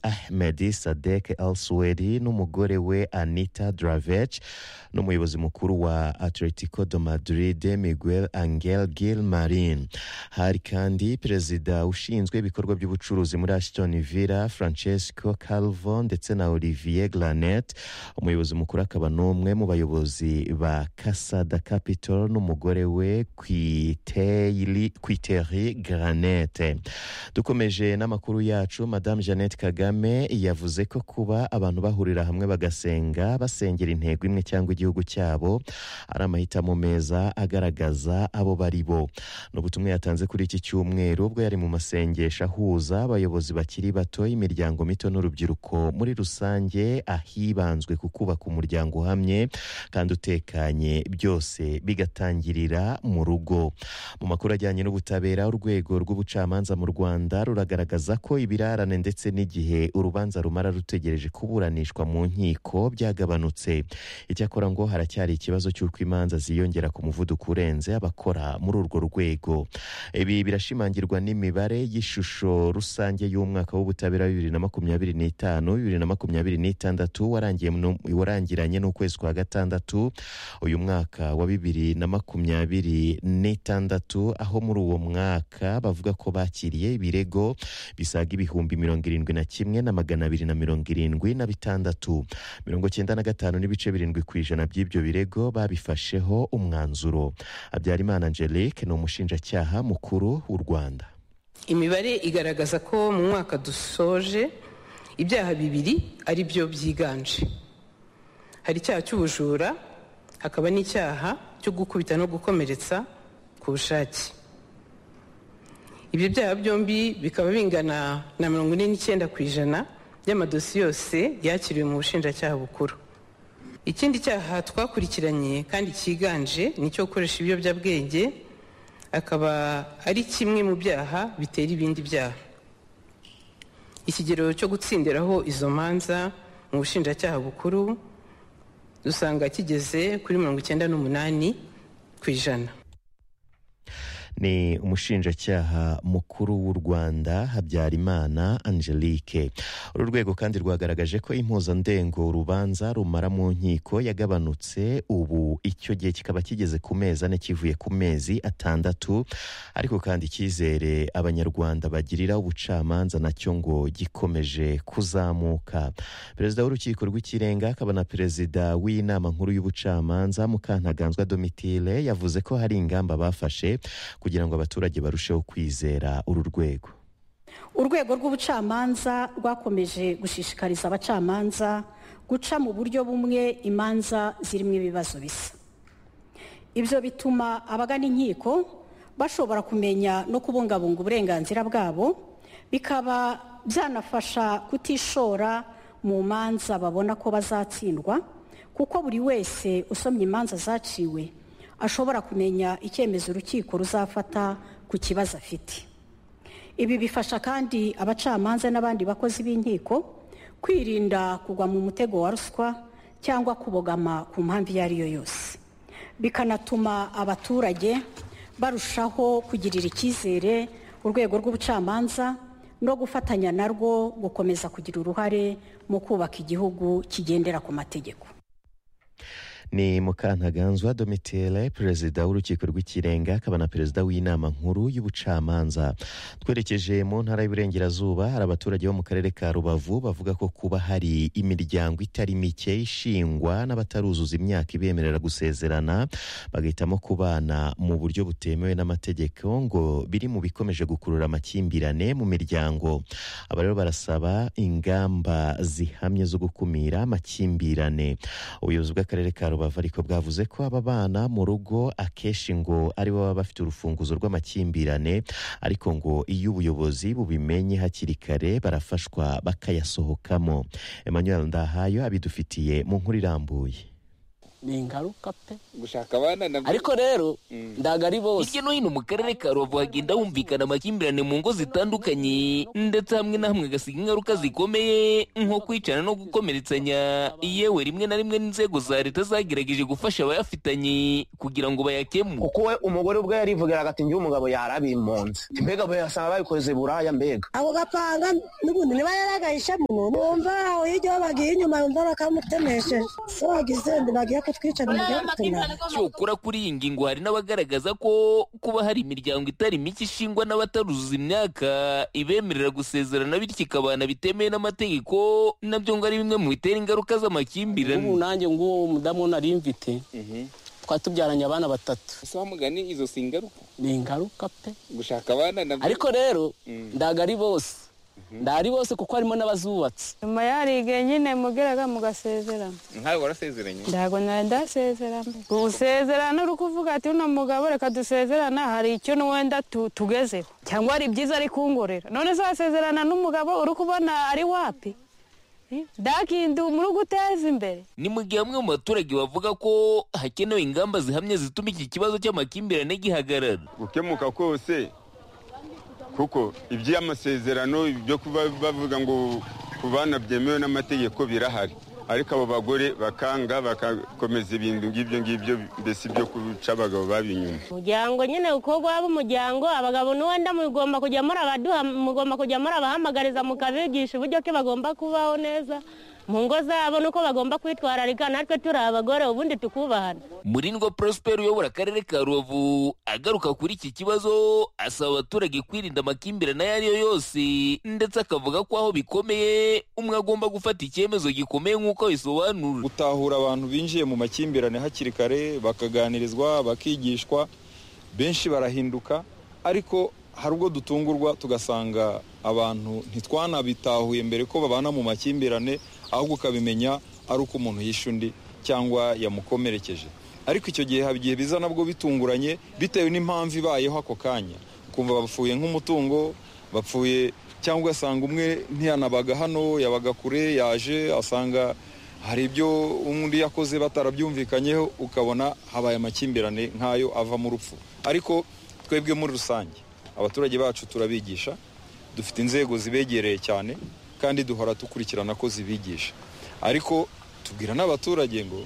Ahmed Sadek Al Swedi n'umugore we Anita Dravech n'umuyobozi mukuru wa Atletico de Madrid Miguel Angel Gil Marin hari kandi perezida ushinzwe ibikorwa by'ubucuruzi muri Aston Villa Francesco Calvo ndetse na Olivier Glanet umuyobozi mukuru akaba n'umwe mu bayobozi ba Casada Capital n'umugore we Kwiteri Kwiteri Granete dukomeje n'amakuru yacu Madame Jeannette Kagame yavuze ko kuba abantu bahurira hamwe bagasenga basengera intego imwe cyangwa igihugu cyabo ari amahitamo meza agaragaza abo bari bo ni ubutumwa yatanze kuri iki cyumweru ubwo yari mu masengesho ahuza abayobozi bakiri bato imiryango mito n'urubyiruko muri rusange ahibanzwe ku kubaka umuryango uhamye kandi utekanye byose bigatangirira mu rugo mu makuru ajyanye n'ubutabera urwego rw'ubucamanza mu rwanda ruragaragaza ko ibirarane ndetse n'igihe urubanza rumara rutegereje kuburanishwa mu nkiko byagabanutse icyakora ngo haracyari ikibazo cy'uko imanza ziyongera ku muvuduko urenze abakora muri urwo rwego ibi birashimangirwa n'imibare y'ishusho rusange y'umwaka w'ubutabera bibiri na makumyabiri n'itanu bibiri na makumyabiri n'itandatu warangiye mu- warangiranye n'ukwezi kwa gatandatu uyu mwaka wa bibiri na makumyabiri n'itandatu aho muri uwo mwaka bavuga ko bakiriye ibirego bisaga ibihumbi mirongo irindwi na kimwe na magana abiri na mirongo irindwi na bitandatu mirongo cyenda na gatanu n'ibice birindwi ku ijana by'ibyo birego babifasheho umwanzuro habyarimana angelique ni umushinjacyaha mukuru w'u rwanda imibare igaragaza ko mu mwaka dusoje ibyaha bibiri ari byo byiganje hari icyaha cy'ubujura hakaba n'icyaha cyo gukubita no gukomeretsa ku bushake ibyo byaha byombi bikaba bingana na mirongo ine n'icyenda ku ijana by'amadosiye yose yakiriwe mu bushinjacyaha bukuru ikindi cyaha twakurikiranye kandi cyiganje ni icyo gukoresha ibiyobyabwenge akaba ari kimwe mu byaha bitera ibindi byaha ikigero cyo gutsindiraho izo manza mu bushinjacyaha bukuru dusanga kigeze kuri mirongo icyenda n'umunani ku ijana ni umushinjacyaha mukuru w'u rwanda habyarimana angelique uru rwego kandi rwagaragaje ko impuzandengo urubanza rumara mu nkiko yagabanutse ubu icyo gihe kikaba kigeze ku mezi ane kivuye ku mezi atandatu ariko kandi icyizere abanyarwanda bagirira ubucamanza nacyo ngo gikomeje kuzamuka perezida w'urukiko rw'ikirenga akaba na perezida w'inama nkuru y'ubucamanza mukantaganzwa domitile yavuze ko hari ingamba bafashe kugira ngo abaturage barusheho kwizera uru rwego urwego rw'ubucamanza rwakomeje gushishikariza abacamanza guca mu buryo bumwe imanza zirimo ibibazo bisa ibyo bituma abagana inkiko bashobora kumenya no kubungabunga uburenganzira bwabo bikaba byanafasha kutishora mu manza babona ko bazatsindwa kuko buri wese usomye imanza zaciwe ashobora kumenya icyemezo urukiko ruzafata ku kibazo afite ibi bifasha kandi abacamanza n'abandi bakozi b'inkiko kwirinda kugwa mu mutego wa ruswa cyangwa kubogama ku mpamvu iyo ari yo yose bikanatuma abaturage barushaho kugirira icyizere urwego rw'ubucamanza no gufatanya narwo gukomeza kugira uruhare mu kubaka igihugu kigendera ku mategeko ni mukantaganzwa domitile perezida w'urukiko rw'ikirenga akaba na perezida w'inama nkuru y'ubucamanza twerekeje mu ntara y'uburengerazuba hari abaturage bo mu karere ka rubavu bavuga ko kuba hari imiryango itari mike ishingwa n'abataruzuza imyaka ibemerera gusezerana bagahitamo kubana mu buryo butemewe n'amategeko ngo biri mu bikomeje gukurura amakimbirane mu miryango aba rero barasaba ingamba zihamye zo gukumira amakimbirane ubuyobozi bw'akarere ka rubavu ariko bwavuze ko aba bana mu rugo akenshi ngo ari bo baba bafite urufunguzo rw'amakimbirane ariko ngo iyo ubuyobozi bubimenye hakiri kare barafashwa bakayasohokamo emmanuel ndahayo abidufitiye mu nkuru irambuye ni ingaruka pe gushaka abana nabyo ariko rero ndaga ari bose hirya no hino mu karere ka rubavu hagenda humvikana amakimbirane mu ngo zitandukanye ndetse hamwe na hamwe agasiga ingaruka zikomeye nko kwicana no gukomeretsanya yewe rimwe na rimwe n'inzego za leta zagerageje gufasha abayafitanye kugira ngo bayakemure kuko we umugore ubwe yarivugira agati njye umugabo yarabimpunze mbega basanga babikoze buraya mbega ako gapanga n'ubundi niba yaragahishe muno numva aho hirya aho bagiye inyuma yumva bakamutemesheje so wagize ndi bagiye kutwica mu gihe gutemera cyokora kuri iyi ngingo hari n'abagaragaza ko kuba hari imiryango itari mike ishingwa n'abataruzuza imyaka ibemerera gusezerana bityo ikabana bitemewe n'amategeko nabyo ngo ari bimwe mu bitera ingaruka ubu z'amakimbirane nanjye nguwo mudamu nari mfite twari tubyaranye abana batatu ese wamugani izo si ingaruka ni ingaruka pe gushaka abana nabyo ariko rero ndaga ari bose ndari bose kuko harimo n'abazubatse nyuma yarigeye nyine mugeraga mugasezerana nkawe warasezeranye ntabwo nari ndasezerana gusezerana uri kuvuga ati uno mugabo reka dusezerana hari icyo n'uwenda tu- tugezeho cyangwa hari ibyiza ari kungorera none se wasezerana n'umugabo uri kubona ari wapi ndakindu muri guteza imbere ni mu gihe bamwe mu baturage bavuga ko hakenewe ingamba zihamye zituma iki kibazo cy'amakimbirane gihagarara gukemuka kose kuko iby'amasezerano byo kuba bavuga ngo ku bana byemewe n'amategeko birahari ariko abo bagore bakanga bagakomeza ibintu ngibyo ngibyo mbese ibyo guca abagabo baba inyuma umuryango nyine uko waba umuryango abagabo n'uwenda mugomba kujya muri abaduha mugomba kujya muri abahamagariza mukabigisha uburyo ki bagomba kubaho neza mu ngo zabo n'uko bagomba kwitwararika natwe turi abagore ubundi tukubahana murindwa prosper uyobora akarere ka rubavu agaruka kuri iki kibazo asaba abaturage kwirinda amakimbirane ayo ari yo yose ndetse akavuga ko aho bikomeye umwe agomba gufata icyemezo gikomeye nk'uko abisobanura gutahura abantu binjiye mu makimbirane hakiri kare bakaganirizwa bakigishwa benshi barahinduka ariko hari ubwo dutungurwa tugasanga abantu ntitwanabitahuye mbere ko babana mu makimbirane ahubwo ukabimenya ari uko umuntu yishe undi cyangwa yamukomerekeje ariko icyo gihe haba igihe biza nabwo bitunguranye bitewe n'impamvu ibayeho ako kanya ukumva bapfuye nk'umutungo bapfuye cyangwa ugasanga umwe ntiyanabaga hano yabaga kure yaje asanga hari ibyo undi yakoze batarabyumvikanyeho ukabona habaye amakimbirane nk'ayo avamo urupfu ariko twebwe muri rusange abaturage bacu turabigisha dufite inzego zibegereye cyane kandi duhora dukurikirana ko zibigisha ariko tubwira n'abaturage ngo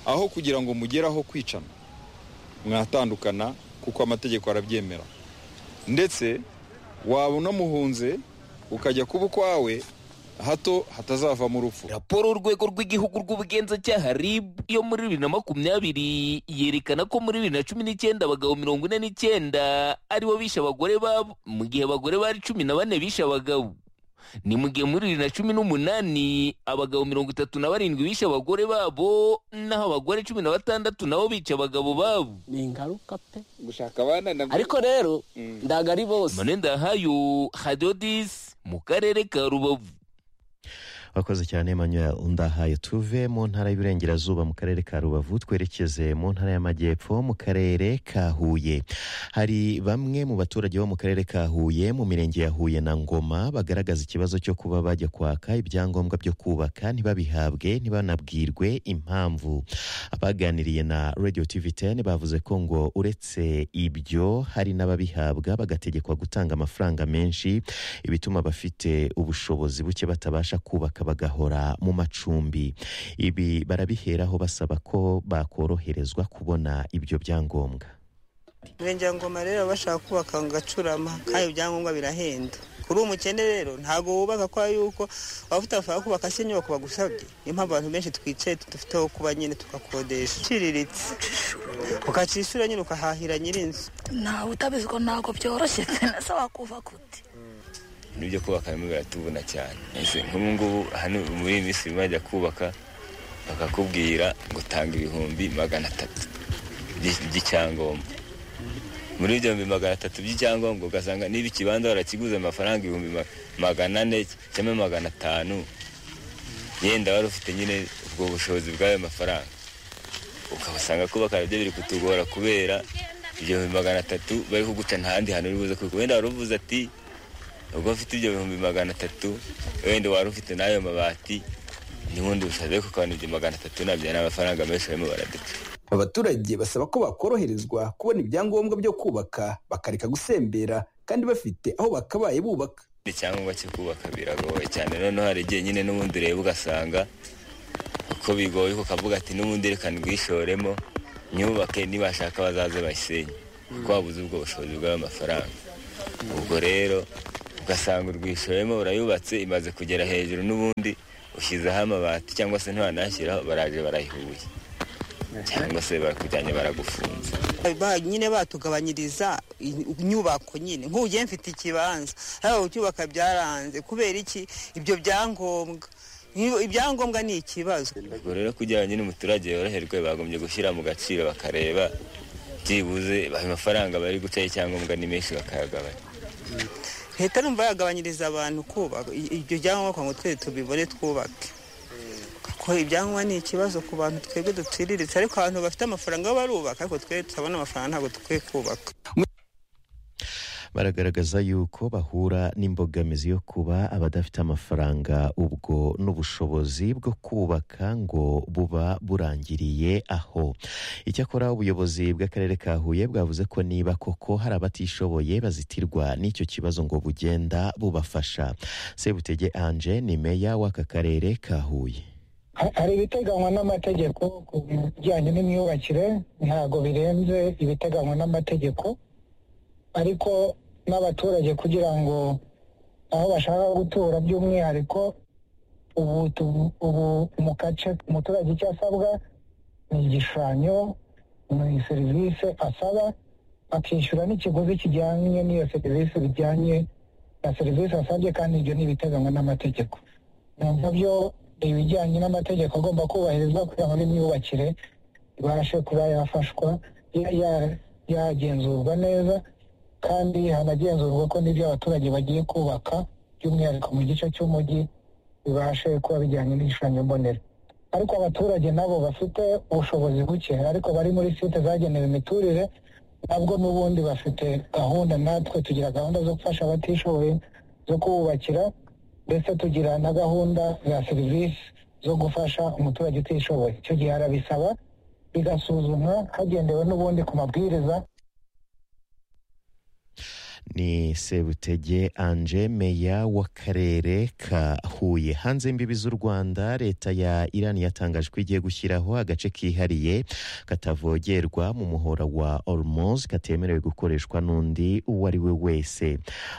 aho kugira ngo mugeraho kwicana mwatandukana kuko amategeko arabyemera ndetse waba unamuhunze ukajya kuba ukwawe hato hatazavamo urupfu raporo urwego rw'igihugu rw'ubugenzacyaha rib yo muri bibiri na makumyabiri yerekana ko muri bibiri na cumi n'icyenda abagabo mirongo ine n'icyenda aribo bishe abagore babo mu gihe abagore bari cumi na bane bishe abagabo ni mu gihe muri bibiri na cumi n'umunani abagabo mirongo itatu na barindwi bishe abagore babo naho abagore cumi na batandatu nabo bica abagabo babo ni ingaruka pe gushaka abana nabyo ariko rero ndaga ari bose manuel ndahayo hadodis mu karere ka rubavu wakoze cyane manuel undahaye tuve mu ntara y'uburengerazuba mu karere ka rubavu twerekeze mu ntara y'amajyepfo mu karere ka huye hari bamwe mu baturage bo mu karere ka huye mu mirenge ya huye na ngoma bagaragaza ikibazo cyo kuba bajya kwaka ibyangombwa byo kubaka ntibabihabwe ntibanabwirwe impamvu abaganiriye na radio tv 10 bavuze ko ngo uretse ibyo hari n'ababihabwa bagategekwa gutanga amafaranga menshi ibituma abafite ubushobozi buke batabasha kubaka bagahora mu macumbi ibi barabiheraho basaba ko bakoroherezwa kubona ibyo byangombwa irengera ngoma rero bashaka kubaka ngo gacurama kandi ibyangombwa birahenda kuri uwo mukene rero ntabwo wubaka kwa yuko waba utashaka kubaka se inyubako bagusabye niyo mpamvu abantu benshi twicaye dufite aho kuba nyine tugakodesha iciriritse ukacishura nyine ukahahira nyir'inzu ntawe utabizi ko ntabwo byoroshye se wakuva kute n'ibyo kubaka birimo biratubona cyane Ese nk'ubu ngubu hano muri iyi minsi bajya kubaka bakakubwira ngo tanga ibihumbi magana atatu by- by'icyangombwa muri ibyo bihumbi magana atatu by'icyangombwa ugasanga niba ikibanza barakiguze amafaranga ibihumbi ma- magana ane cyangwa magana atanu yenda wari ufite nyine ubwo bushobozi bw'ayo mafaranga ukabasanga kubaka nabyo biri kutugora kubera ibyo bihumbi magana atatu bari kuguca nta handi hantu uri buze kuko wenda wari uvuze ati ubwo mfite ibyo bihumbi magana atatu wenda wari ufite n'ayo mabati n'ubundi busabe ku kantu ibyo magana atatu nabyo ni amafaranga menshi barimo baraduca abaturage basaba ko bakoroherezwa kubona ibyangombwa byo kubaka bakareka gusembera kandi bafite aho bakabaye bubaka icyangombwa cyo kubaka biragoye cyane noneho hari igihe nyine n'ubundi ureba ugasanga uko bigoye ukavuga ati n'ubundi reka ndwishoremo nyubake nibashaka bazaze bayisenye kuko wabuze ubwo bushobozi bw'amafaranga ubwo rero ugasanga urwishoyemo urayubatse imaze kugera hejuru n'ubundi ushyizeho amabati cyangwa se ntiwanashyiraho baraje barayihuye cyangwa se barakujyanye baragufunze Ba- nyine batugabanyiriza i- inyubako nyine nk'ugiye mfite ikibanza haba ucyubaka byaranze kubera iki ibyo byangombwa Iyo- ibyangombwa ni ikibazo ubwo rero kugira ngo nyine umuturage yoroherwe bagombye gushyira mu gaciro bakareba byibuze ayo mafaranga bari gucaho icyangombwa ni menshi bakayagabanya leta numva yagabanyiriza abantu kubaka I- ibyo byangombwa kugira ngo twese tubibone twubake ko ibyangombwa ni ikibazo ku bantu twebwe duciriritse ariko abantu bafite amafaranga bo barubaka ariko twe tutabona amafaranga ntabwo dukwiye kubaka baragaragaza yuko bahura n'imbogamizi yo kuba abadafite amafaranga ubwo n'ubushobozi bwo kubaka ngo buba burangiriye aho icyakora ubuyobozi bw'akarere ka huye bwavuze ko niba koko hari abatishoboye bazitirwa n'icyo kibazo ngo bugenda bubafasha sebutege anje ni meya w'aka karere ka huye Ha- hari ibiteganywa n'amategeko ku bijyanye n'imyubakire ntabwo birenze ibiteganywa n'amategeko ariko n'abaturage kugira ngo aho bashaka gutura by'umwihariko ubu tu- ubu mu gace umuturage icyo asabwa ni igishushanyo ni serivisi asaba akishyura n'ikiguzi kijyanye n'iyo serivisi bijyanye na serivisi asabye kandi ibyo ni ibiteganywa n'amategeko numva byo ni ibijyanye n'amategeko agomba kubahirizwa kugira ngo n'imyubakire ibashe kuba yafashwa ya- ya- yagenzurwa neza kandi hanagenzurwa ko n'ibyo abaturage bagiye kubaka by'umwihariko mu gice cy'umujyi bibashe kuba bijyanye n'igishushanyo mbonera ariko abaturage nabo bafite ubushobozi buke ariko bari muri site zagenewe imiturire nabwo n'ubundi bafite gahunda natwe tugira gahunda zo gufasha abatishoboye zo kububakira ndetse tugira na gahunda za serivisi zo gufasha umuturage utishoboye icyo gihe arabisaba bigasuzumwa hagendewe n'ubundi ku mabwiriza ni sebutege anje meya w'akarere ka huye hanze imbibi z'u rwanda leta ya irani yatangaje ko igiye gushyiraho agace kihariye katavogerwa mu muhora wa ormoz katemerewe gukoreshwa n'undi uwo ari we wese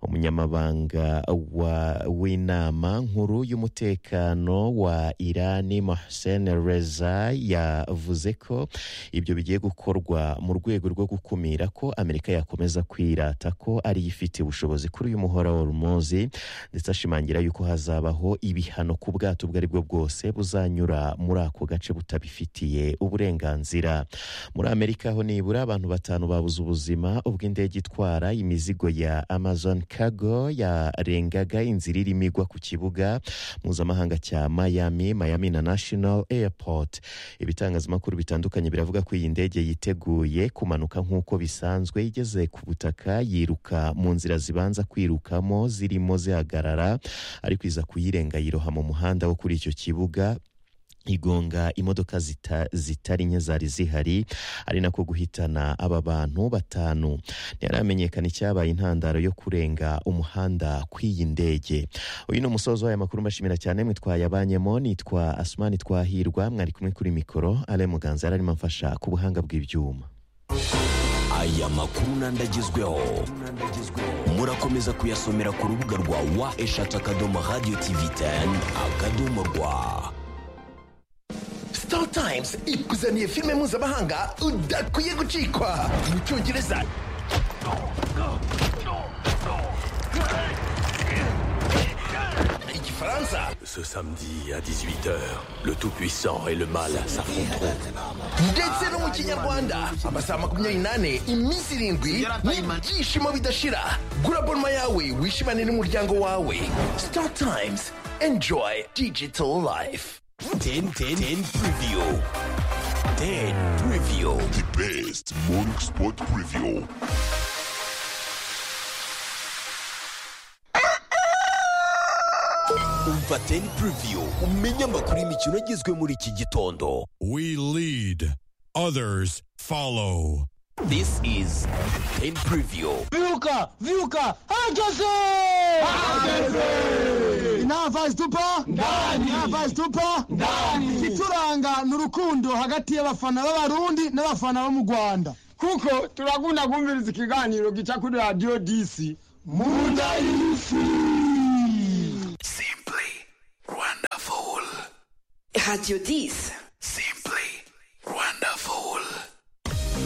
umunyamabanga wa- w'inama nkuru y'umutekano wa irani mohsen reza yavuze ko ibyo bigiye gukorwa mu rwego rwo gukumira ko amerika yakomeza kwirata ko ari yo ifite ubushobozi kuri uyu muhora wa rumozi ndetse ashimangira yuko hazabaho ibihano ku bwato ubwo ari bwo bwose buzanyura muri ako gace butabifitiye uburenganzira muri amerika ho nibura abantu batanu babuze ubuzima ubwo indege itwara imizigo ya amazon cargo yarengaga inzira irimo igwa ku kibuga mpuzamahanga cya miami miami international airport ibitangazamakuru bitandukanye biravuga ko iyi ndege yiteguye kumanuka nk'uko bisanzwe igeze ku butaka yiruka mu nzira zibanza kwirukamo zirimo zihagarara ariko iza kuyirenga yiroha mu muhanda wo kuri icyo kibuga igonga imodoka zita- zitari nke zari zihari ari nako guhitana aba bantu batanu ntiharamenyekana icyabaye intandaro yo kurenga umuhanda kw'iyi ndege uyu ni umusozo w'aya makuru mbashimira cyane mwitwaye abanyemo nitwa asumani twahirwa mwari kumwe kuri mikoro ale muganza yari arimo amfasha ku buhanga bw'ibyuma aya makuru n'andagezweho murakomeza kuyasomera ku rubuga rwa wa eshatu akadomo radiyo tivi teni akadomo rwa Star Times ikuzaniye filime mpuzamahanga udakwiye gucikwa mu cyongereza igifaransa Ce samedi à 18h, le Tout-Puissant et le Mal s'affronteront. ndetse no mu kinyarwanda amasaha makumyabiri n'ane iminsi irindwi n'ibyishimo bidashira gura bonoma yawe wishimane n'umuryango wawe Star Times enjoy digital life 10 10 10 preview. 10 preview. The best morning sport preview. umva teni puriviyu umenye amakuru y'imikino agizwe muri iki gitondo We lead, others follow. this is teni puriviyu Viuka! Viuka! Hageze! Hageze! Nava stupa? Ndani! Nava stupa? Ndani! Ikituranga ni urukundo hagati y'abafana b'abarundi n'abafana bo mu Rwanda. Kuko turakunda kumviriza ikiganiro gica kuri Radio DC. Munda y'isi! Radio 10